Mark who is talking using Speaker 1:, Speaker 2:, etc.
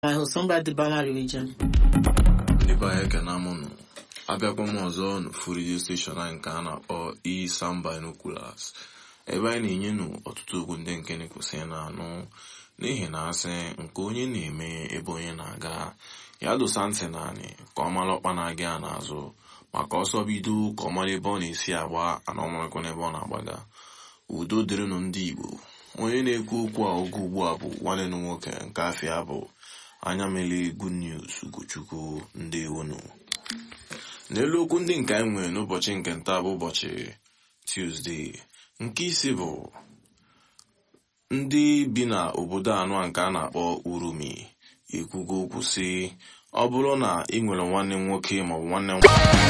Speaker 1: my host, somebody Bama region.
Speaker 2: ndị be anyị ekene mụnụ abịakwa m ọzọ n'ofu redio steshọn anyị nke a na-akpọ Isam Binoculars ebe anyị na-enyenụ ọtụtụ okwu ndị nke na-ekwesị na-anụ n'ihi na asị nke onye na-eme ebe onye na-aga ya dosa ntị naanị ka ọ mara ọkpa na-aga ya n'azụ maka ọsọ bido ka ọ mara ebe ọ na-esi agba ana ọmarakwa n'ebe ọ na-agbaga udo dịrịnụ ndị Igbo onye na-ekwu okwu a oge ugbu a bụ nwanne m nwoke nke afịa bụ anya mele good news ugochukwu ndewonu n'elu okwu ndị nke anyị nwere n'ụbọchị nke nta bụ ụbọchị Tuesday nke isi bụ ndị bi na obodo anọ nke a na-akpọ Urumi ekwugo okwu sị ọ bụrụ na ị nwere nwanne m nwoke maọbụ nwanne m